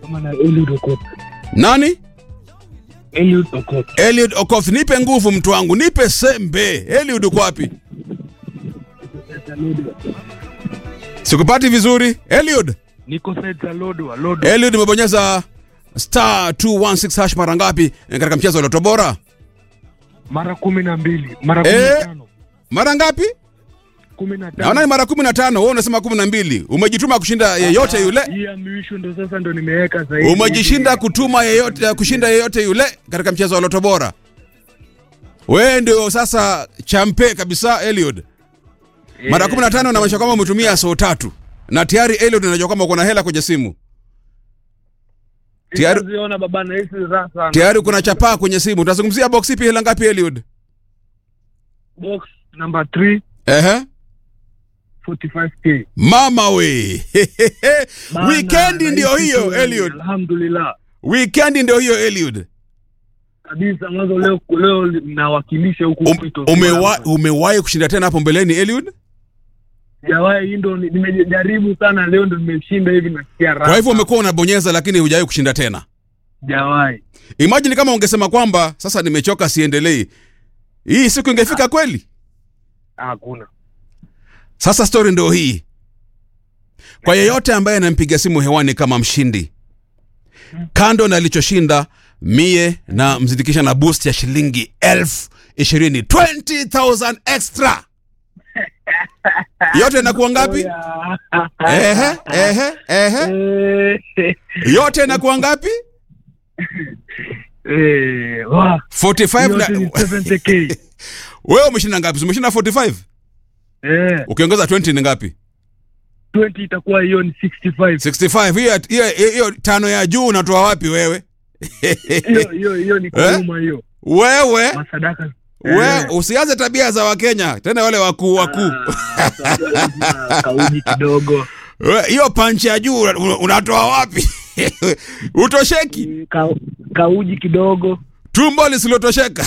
kama na Eliud Okoth. Nani? Eliud Okoth. Eliud Okoth, nipe nguvu mtu wangu, nipe sembe. Eliud uko wapi? Sikupati vizuri. Eliud, Niko side za Lodwa, Lodwa. Eliud umebonyeza star 216 hash mara ngapi katika mchezo wa Loto Bora? Mara kumi na mbili. Mara kumi Eh. na tano. Mara ngapi? Kumi na tano. Naona ni mara kumi na tano. Wewe unasema kumi na mbili. Umejituma kushinda yeyote yule. Hii ya mwisho ndo sasa ndo nimeweka zaidi. Umejishinda kutuma yeyote, kushinda yeyote yule katika mchezo wa Loto Bora. Wewe ndio sasa champe kabisa Eliud. Mara 15 inamaanisha kwamba umetumia so tatu. Na tayari Eliud unajua kwamba uko na hela kwenye simu. tayari- Sijaziona baba na hisi raha sana. Tayari kuna chapaa kwenye simu. Utazungumzia box ipi hela ngapi Eliud? Box number 3 Ehe. 45k. Mama we. Bana, Weekend ndio nahisi hiyo tu yani, Eliud. Alhamdulillah. Weekend ndio hiyo Eliud. Kabisa mwanzo leo leo nawakilisha huku Um, kwetu. umewa, umewahi kushinda tena hapo mbeleni Eliud? Sijawahi hii ndo ni- nimejaribu sana leo ndo nimeshinda hivi nasikia raha. Kwa hivyo umekuwa unabonyeza lakini hujawahi kushinda tena. Sijawahi. Imagine kama ungesema kwamba sasa nimechoka siendelei. Hii siku ingefika kweli? Hakuna. Sasa story ndio hii. Kwa yeyote ambaye anampiga simu hewani kama mshindi, kando na alichoshinda, mie na mzindikisha na boost ya shilingi elfu ishirini 20,000 extra. Yote inakuwa ngapi? Ehe, ehe, ehe. Eh, Yote inakuwa ngapi? eh, wa, 45 yote ni na 70k. wewe umeshinda ngapi? Umeshinda 45. Eh, Ukiongeza 20 ni ngapi? 20 itakuwa hiyo ni 65. 65. Hiyo hiyo hiyo tano ya juu unatoa wapi wewe? Hiyo hiyo hiyo ni Eh? kuuma hiyo. Wewe Masadaka. we Eh. usianze tabia za Wakenya tena wale wakuu wakuu. Ah, sababu lazima kauji kidogo. We, Hiyo panchi ya juu una- unatoa wapi? Utosheki, Ka, kauji kidogo. tumbo lisilotosheka.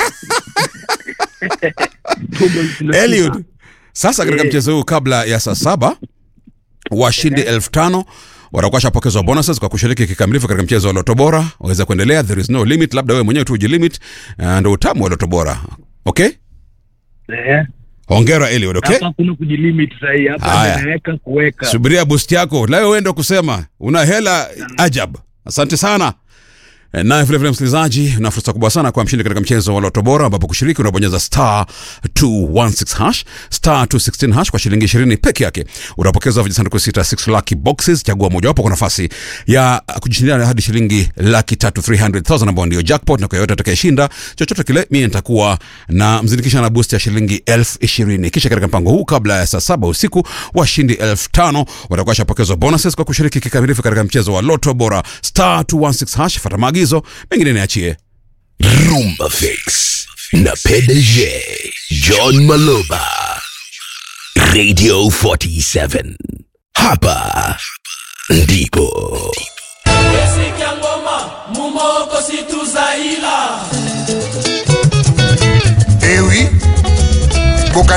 Tumbo lisiloshiba. Eliud, sasa katika Eh. mchezo huu kabla ya saa saba washindi elfu tano watakuwa washapokezwa bonuses kwa kushiriki kikamilifu katika mchezo wa Loto Bora. Waweza kuendelea, there is no limit, labda wewe mwenyewe tu ujilimit. Uh, ndo utamu wa Loto Bora. Okay, Eh. hongera Eliud. Okay, Hapa kuna kujilimit sahi. Hapa Haya. ndio naweka kuweka. subiria boost yako leo, wewe ndo kusema una hela ajab. Asante sana. Eh, Naye vile vile msikilizaji, una fursa kubwa sana kwa mshindi katika mchezo wa Loto Bora, ambapo kushiriki unabonyeza star 216 hash star 216 hash kwa shilingi 20 peke yake. Utapokeza vijisanduku sita 6 lucky boxes, chagua mojawapo kwa nafasi ya kujishindia hadi shilingi laki tatu 300,000 ambao ndio jackpot, na kwa yote atakayeshinda chochote kile, mimi nitakuwa na mzindikisha na boost ya shilingi elfu ishirini. Kisha katika mpango huu, kabla ya saa saba usiku, washindi elfu tano watakuwa washapokezwa bonuses kwa kushiriki kikamilifu katika mchezo wa Loto Bora star 216 hash. Fata maagizo mengine niachie. Rumba Fix na PDG John Maloba Radio 47 hapa ndipo Esiki ya ngoma mumoko situzaila